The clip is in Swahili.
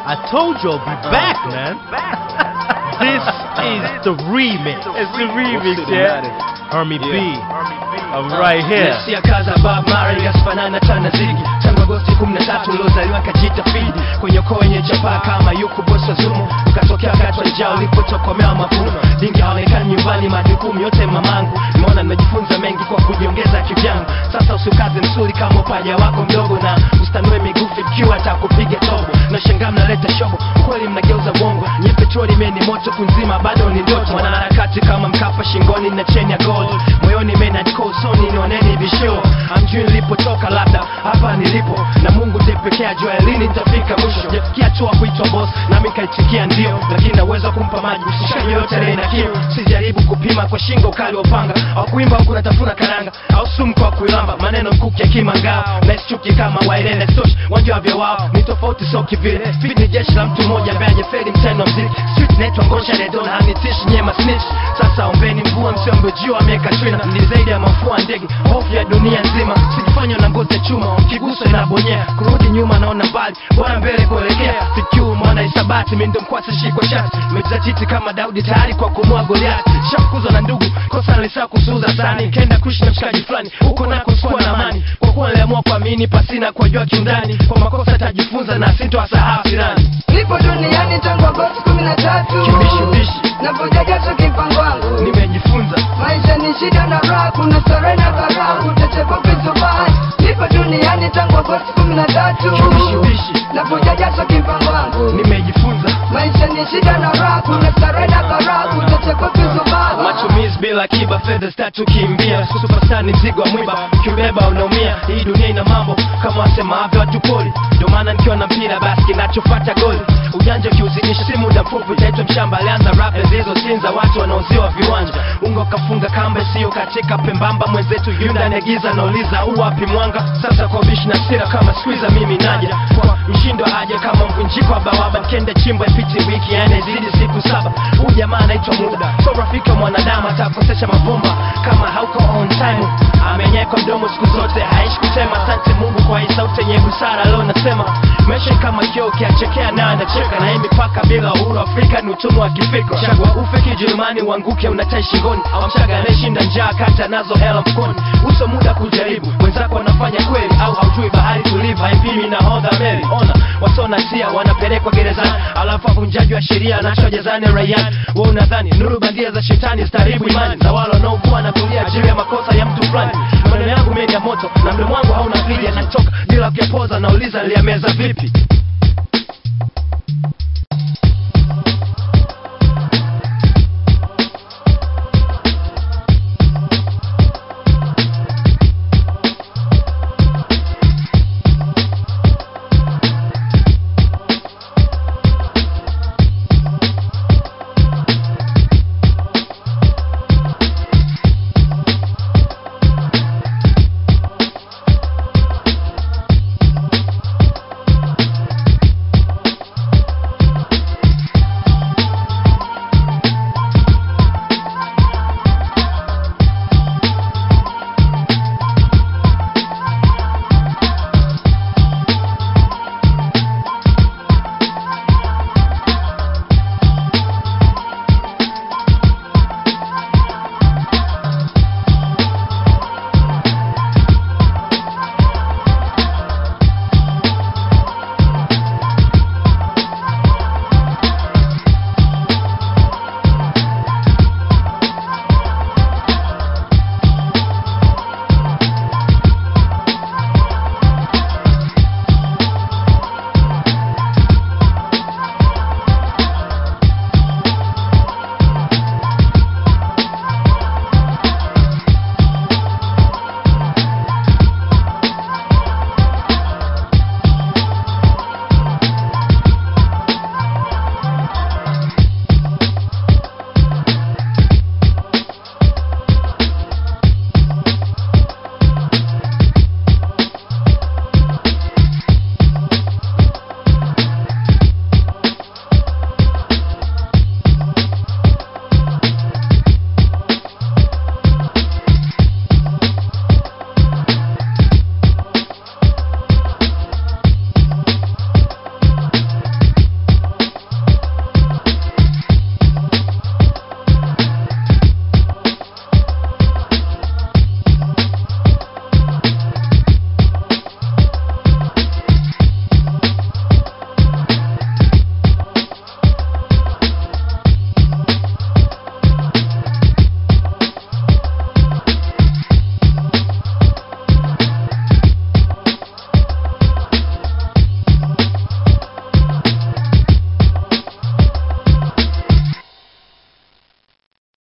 I told you I'll be back, man. This is the remix. It's the remix, yeah. Hermie B. I'm right here. Nasikia kaza Bob Marley asifanana tana zigi tangu Agosti 13 uliozaliwa kajita fidi kwenye ukoo wenye chapaa kama yuko bosa zumu ukatokea wakati wa njaa ulipotokomea mavuno dingi haonekani nyumbani majukumu yote mamangu nimeona nimejifunza mengi kwa kujiongeza kivyangu sasa usiukaze msuri kama upaja wako mdogo na ustanue miguu fikiwa atakupiga tobo na shangaa mnaleta shobo kweli mnageuza bongo nye petroli meni moto kunzima bado ni ndoto wanaharakati kama mkapa shingoni na cheni ya gold moyoni mena kosoni nioneni visho amjui nilipotoka labda hapa nilipo na mungu ndiye pekee ajua lini nitafika mwisho jafikia hatua kuitwa boss nami kaitikia ndio lakini naweza kumpa maji msishaji yoyote aliye na kiu sijaribu kupima kwa shingo ukali wa upanga au kuimba huku natafuna karanga au sumu kwa kuilamba maneno mkuki ya kimangao na isichuki kama wailele stosh wanja vya wao ni tofauti sio kivile fit ni jeshi la mtu mmoja ambaye hajafeli mtendo wa mziki street naitwa ngosha redona hanitishi nyema snitch sasa ombeni mvua msiombe jua ameweka trina ni zaidi ya mafua ndege hofu ya dunia nzima sijifanya na ngozi ya chuma kiguso inabonyea kurudi nyuma naona mbali bora mbele kuelekea fikiu mwana isabati mindo mkwasi shikwa shati mejizatiti kama daudi tayari kwa kumua goliati shafukuzwa na ndugu kosa nalisaa kusuuza sani kenda kuishi na mshikaji fulani huko nako sikuwa na amani kwa kuwa niliamua kuamini pasina kuwajua kiundani kwa makosa tajifunza na sintowasahau jirani Nipo duniani tangu Agosti kumi na tatu Kibishubishi. Napojajaza kipango wangu nimejifunza Maisha ni shida na raha, kuna starehe na karaha, utachekwa vizubani. Nipo duniani tangu Agosti kumi na tatu Kibishubishi. Napojajaza kipango wangu nimejifunza Maisha ni shida na raha, kuna starehe na karaha, utachekwa vizubani. matumizi bila kiba fedha zitatukimbia superstar ni mzigo wa mwiba ukiubeba unaumia hii dunia ina mambo kama wasemavyo watu poli ndio maana nikiwa na mpira basi kinachofata goli ujanja ukiuzinisha si muda mfupi utaitwa mshamba alianza rap zilizotinza watu wanaoziwa viwanja ungo kafunga kamba isiyo katika pembamba mwenzetu yunda negiza nauliza uwapi mwanga sasa kwa bishi na sira kama squeezer mimi naja kwa mshindo aja kama mvunjiko wa bawaba nkende chimbo ipiti wiki yani zidi siku saba huu jamaa anaitwa muda so rafiki wa mwanadamu atakosesha mabomba kama hauko on time amenyeka mdomo siku zote haishi kusema asante mungu kwa hii sauti yenye busara leo nasema maisha ni kama kio ukiachekea nayo anacheka na hii mipaka bila uhuru afrika ni utumwa wa kifikra chagua ufe kijerumani uanguke unatai shingoni au mchaga anayeshinda njaa kata nazo hela mkoni uso muda kujaribu wenzako wanafanya kweli au haujui bahari tulivu haipimi na hodha meli ona wasonasia wanapelekwa gerezani alafu avunjaji wa sheria anaachwa jezani raiani wa unadhani nuru bandia za shetani staribu imani za wale wanaokuwa na kulia juu ya makosa ya mtu fulani maneno yangu mengi ya moto na mdomo wangu hauna friji anatoka bila kuyapoza nauliza niliyameza vipi